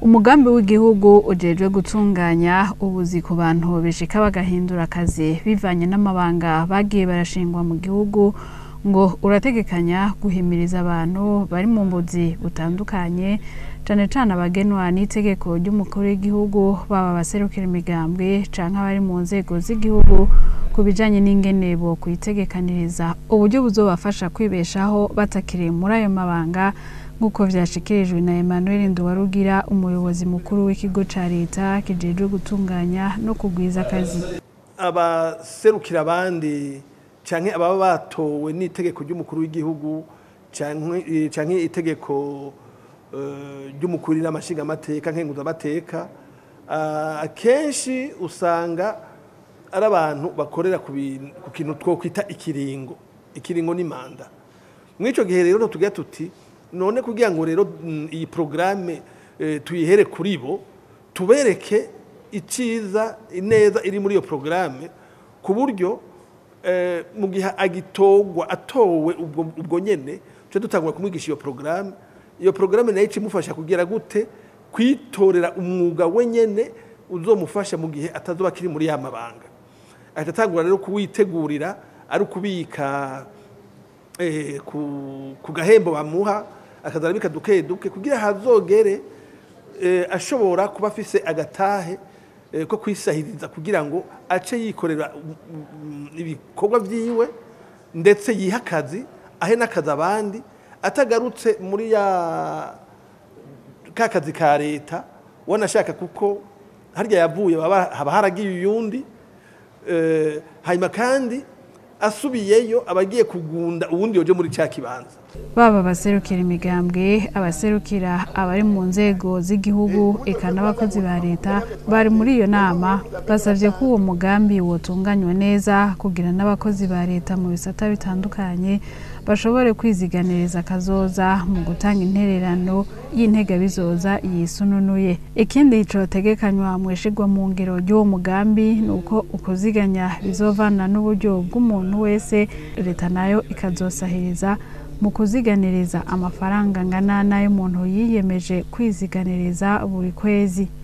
umugambi w'igihugu ujejwe gutunganya ubuzi ku bantu bishika bagahindura akazi bivanye n'amabanga bagiye barashingwa mu gihugu ngo urategekanya guhimiriza abantu bari mu mbuzi butandukanye cane cane abagenwa n'itegeko ry'umukuru w'igihugu baba abaserukira imigambwe canke abari mu nzego z'igihugu ku bijanye n'ingene bo kwitegekaniriza uburyo buzobafasha kwibeshaho batakiri muri ayo mabanga nk'uko vyashikirijwe na Emmanuel Nduwarugira umuyobozi mukuru w'ikigo ca leta kijejwe gutunganya no kugwiza akazi abaserukira abandi canke ababa batowe n'itegeko ry'umukuru w'igihugu canke canke itegeko eh, ry'umukuru n'amashingamateka nkenguzamateka ah, akenshi usanga ari abantu bakorera ku bintu- ku kintu twokwita ikiringo ikiringo ni manda mw'ico gihe rero tugira tuti none kugira ngo rero mm, iyi programme eh, tuyihere kuri bo tubereke iciza ineza iri muri iyo programme ku buryo eh, mu gihe agitogwa atowe ubwo, ubwo nyene tuje dutangura kumwigisha iyo programme iyo programme nayo icimufasha kugira gute kwitorera umwuga wenyene uzomufasha mu gihe atazoba kiri muri ya mabanga ahita atangura rero kuwitegurira ari ukubika eh, ku, ku gahembo bamuha akaza arabika duke duke kugira hazogere eh, ashobora kuba afise agatahe eh, ko kwisahiriza kugira ngo ace yikorera mm, mm, ibikorwa vyiwe ndetse yiha akazi ahe n'akazi abandi atagarutse muri ya ka kazi ka leta wanashaka kuko harya yavuye baba- haba haragiye uyundi eh, hanyuma kandi asubiyeyo abagiye kugunda uwundi yoje muri cya kibanza baba abaserukira imigambwe abaserukira abari mu nzego z'igihugu eka n'abakozi ba leta bari muri iyo nama basabye ko uwo mugambi wotunganywa neza kugira n'abakozi ba leta mu bisata bitandukanye bashobore kwiziganiriza akazoza mu gutanga intererano y'integabizoza yisununuye ikindi cotegekanywa mu ishigwa mu ngero ry'uwo mugambi ni uko ukuziganya bizovana n'uburyo bw'umuntu wese leta nayo ikazosahiriza mu kuziganiriza amafaranga angana n'ay'umuntu yiyemeje kwiziganiriza buri kwezi